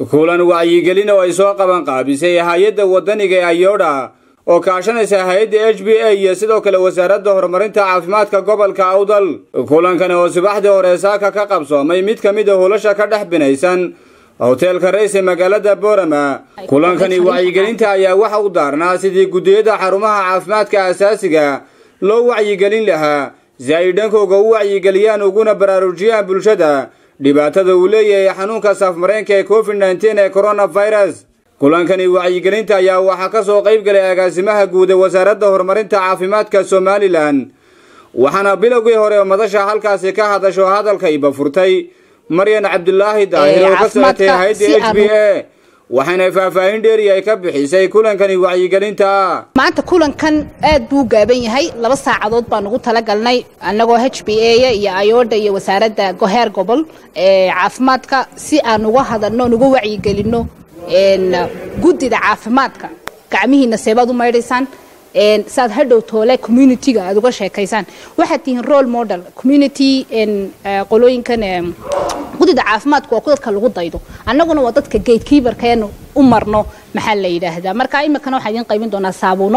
kulan wacyigelin oo ay soo qaban qaabisay hay-adda waddaniga ee ayodha oo kaashanaysa hay-adda h b a iyo sidoo kale wasaaradda horumarinta caafimaadka gobolka awdal kulankani oo subaxdii hore saaka ka qabsoomay mid ka mid a hulasha ka dhex binaysan hoteelka rays ee magaalada boorama kulankani wacyigelinta ayaa waxa u daarnaa sidii guddiyada xarumaha caafimaadka asaasiga loo wacyigelin lahaa si ay dhankooga u wacyigeliyaan uguna baraarujiyaan bulshada dhibaatada uu leeyahay xanuunka saafmareenka ee covid nteen ee coronavirus kulankani wacyigelinta ayaa waxaa ka soo qayb galay agaasimaha guud ee wasaaradda horumarinta caafimaadka somalilan waxaana bilowgii hore madasha halkaasi ka hadasho hadalka iba furtay maryan cabdulaahi daahir oo ka socotay hay-adda h b a waxayna faahfaahin dheeri ay ka bixisay kulankani wacyigelinta maanta kulankan aad buu gaaban yahay laba saacadood baan ugu talagalnay annagoo h b a iyo ayodha iyo wasaaradda goheer gobol ee caafimaadka si aan uga hadalno nuga wacyigelinno guddida caafimaadka gacmihiina seebaad u maydhaysaan saad hadhow toole communitiga aad uga sheekaysaan waxaad tihiin role model community qolooyinkan guddida caafimaadku waa ku dadka lagu daydo annaguna waa dadka gatekeeperkeenu u marno maxaa la yidhaahdaa marka iminkana waxaan idiin qaybin doonaa saabuuno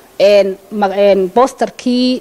bosterkii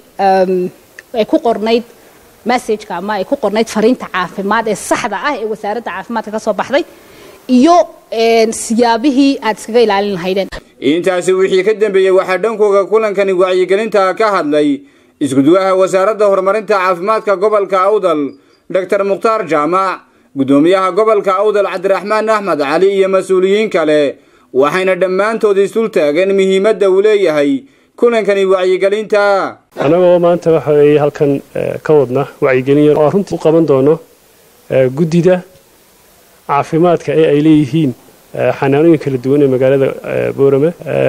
ay ku qornayd messageka ama ay ku qornayd fariinta caafimaad ee saxda ah ee wasaaradda caafimaadka ka soo baxday iyo siyaabihii aad iskaga ilaalin lahaydeen intaasi wixii ka dambeeyey waxaa dhankooga kulankani wacyigelinta ka hadlay iskuduwaha wasaaradda horumarinta caafimaadka gobolka awdal doctor mukhtaar jaamac guddoomiyaha gobolka awdal cabdiraxmaan axmed cali iyo mas-uuliyiin kale waxayna dhammaantood isdul taageen muhiimadda uu leeyahay kulankani wacyigelinta annagoo maanta waxa weeye halkan ka wadna wacyigelin yar oo runtii u qaban doono guddida caafimaadka ee ay leeyihiin xanaanooyin kala duwan ee magaalada boorame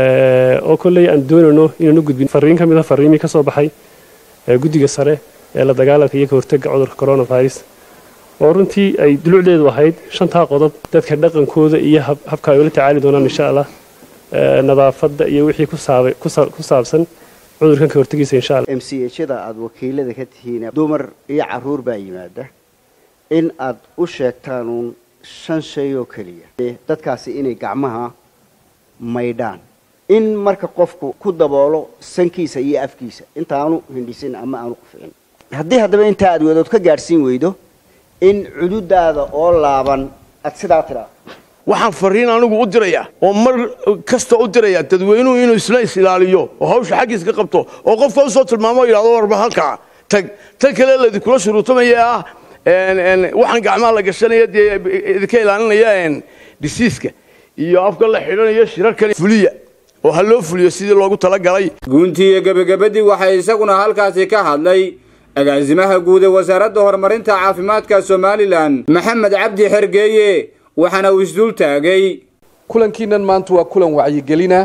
oo kolley aan doonayno inaan u gudbin fariin ka mid a fariimii ka soo baxay guddiga sare ee la dagaalanka iyo ka hortagga cudurka coronavirus oo runtii ay dulucdeedu ahayd shantaa qodob dadka dhaqankooda iyo habka ay ula tacaali doonaan insha allah nadaafadda iyo wixii ku saabsan cudurkan ka hortagiisa insha allah m c hda aada wakiilada ka tihiin dumar iyo caruur baa yimaada in aad u sheegtaan uun shan shay oo keliya dadkaasi inay gacmaha maydhaan in marka qofku ku daboolo sankiisa iyo afkiisa intaanu hindhisin ama aanu quficin haddii haddaba intaa aad wadood ka gaadhsiin weydo in cududaada oo laaban aad sidaa tidhaa waxaan fariin anigu u dirayaa oo mar kasta u dirayaa dadweynuhu inuu isla is ilaaliyo oo hawsha xaggiis ka qabto oo qofka usoo tilmaamo yidhahdo warba halkaa tag tan kale laidinkula shuruutamaya ah waxaan gacmaha la gashanaya dee idinka ilaalinaya disiiska iyo afka la xidhanayo shirarkan fuliya oo ha loo fuliyo sidii loogu talagalay guuntii iyo gebagabadii waxay isaguna halkaasi ka hadlay agaasimaha guud ee wasaaradda horumarinta caafimaadka somalilan maxamed cabdi xergeeye waxaana uu isdul taagay kulankiinan maanta waa kulan wacyigelina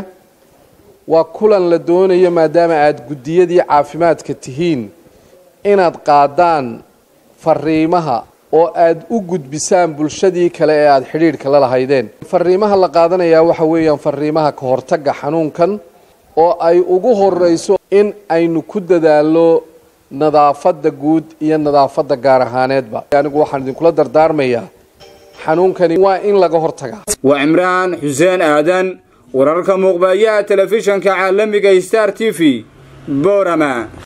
waa kulan la doonayo maadaama aada guddiyadii caafimaadka tihiin inaad qaadaan fariimaha oo aada u gudbisaan bulshadii kale ee aada xidhiidhka la lahaydeen fariimaha la qaadanayaa waxa weeyaan fariimaha ka hortagga xanuunkan oo ay ugu horeyso in aynu ku dadaallo nadaafadda guud iyo nadaafadda gaar ahaaneedba anigu waxaan idinkula dardaarmayaa xanuunkani waa in laga hortagaa waa cimraan xuseen aadan wararka muuqbayaha telefishanka caalamiga star t v boorama